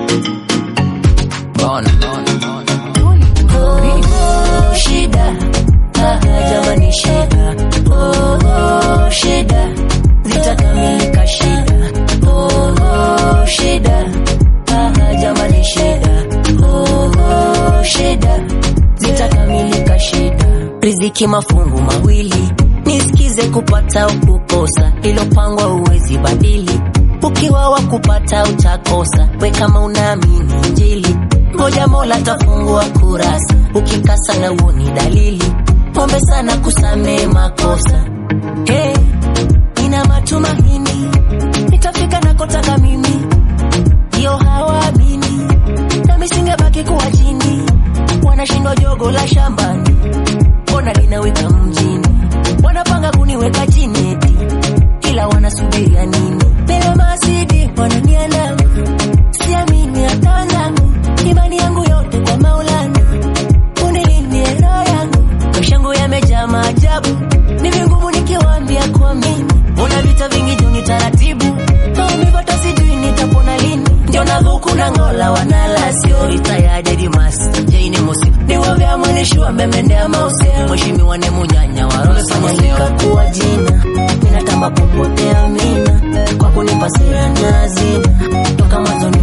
Bona, bona, bona. Oh, shida ah, jamani shida oh, oh, shida zitakamilika shida oh, oh, shida ah, jamani shida oh, oh, shida zitakamilika shida riziki mafungu mawili nisikize kupata au kukosa ilopangwa uwezi badili ukiwa wa kupata utakosa we kama unaamini injili ngoja mola tafungua kurasa ukikasa na uoni dalili pombe sana kusamee makosa hey, ina matumaini nitafika nakotaka mimi hiyo hawaamini nami singebaki kuwa chini wanashindwa jogo la shambani mbona linawika mjini wanapanga kuniweka chini eti ila wanasubiria nini mbele masidi wananiandama siamini hata wanangu imani yangu yote kwa maulana unilindie roho yangu maisha yangu yamejaa maajabu ni vingumu nikiwaambia kuamini una vita vingi juni taratibu maumivu hata sijui nitapona lini ndio nadhuku na ngola wanala sio itayajedimas jaini musi niwo vya mwenishua memendea mause mheshimiwa ne munyanya warosanya likakuwa jina minatamba popote amina kwa kunipa sera na hazina toka mwanzo